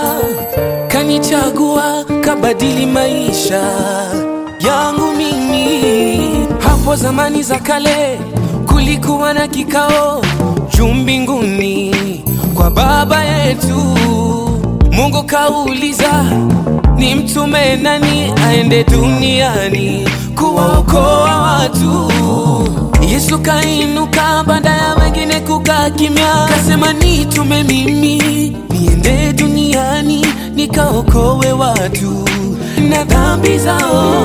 kanichagua, kabadili maisha yangu mimi. Hapo zamani za kale kulikuwa na kikao juu mbinguni kwa Baba yetu. Mungu kauliza ni mtume nani aende duniani kuwaokoa watu. Yesu kainuka baada ya wengine kukaa kimya, kasema nitume mimi niende duniani nikaokoe watu na dhambi zao.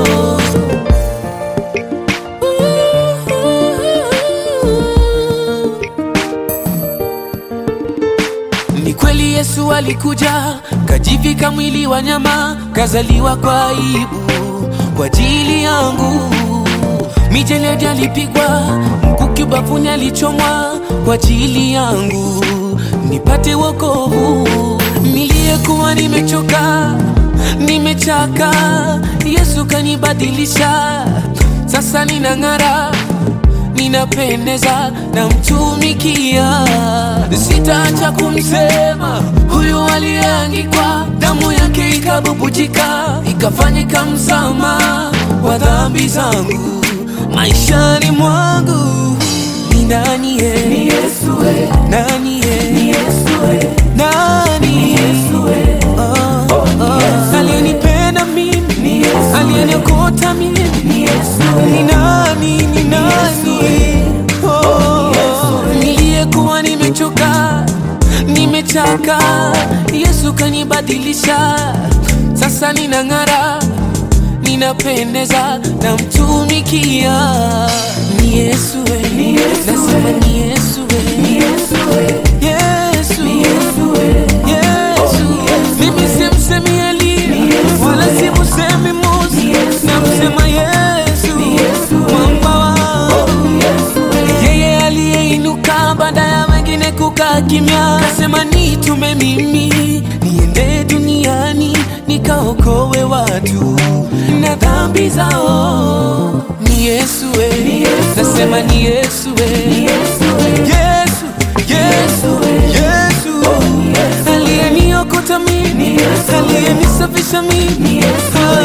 Ni kweli Yesu alikuja, kajivika mwili wa nyama, kazaliwa kwa aibu kwa ajili yangu. Mijeledi alipigwa, mkuki ubavuni alichomwa kwa ajili yangu, nipate wokovu. Niliyekuwa nimechoka, nimechaka, Yesu kanibadilisha, sasa ninang'ara ninapendeza namtumikia, sitaacha kumsema huyu aliyeangikwa, damu yake ikabubujika, ikafanyika msamaha wa dhambi zangu maishani mwangu. Ni nani ye? Ni Yesu we, Nani ye? ni Yesu we, Nani ni ye? Yesu we, Oh, Oh, ni oh. Yesu. Aliyenipenda mimi, ni Yesu we, aliyeniokota mimi ni Yesu ni we, nani, ni nani? Oh, Yesu. niliyekuwa nimechoka, nimechaka, Yesu kanibadilisha, sasa ninang'ara, ninapendeza, namtumikia. Ni Yesu we, Ni Yesu nasema we. ni Yesu we, ni Yesu we, Yesu, ni Yesu we, Yesu. Mimi simsemi Eliya wala simsemi Musa, namsema Yesu, mwamba wangu ni Yesu we, yeye aliyeinuka baada ya wengine kukaa kimya, kasema nitume mimi niende duniani nikaokoe watu na dhambi zao. Ni Yesu we, nasema ni Yesu we, Yesu we, Yesu, Yesu, Yesu aliyeniokota mimi, aliyenisafisha mimi,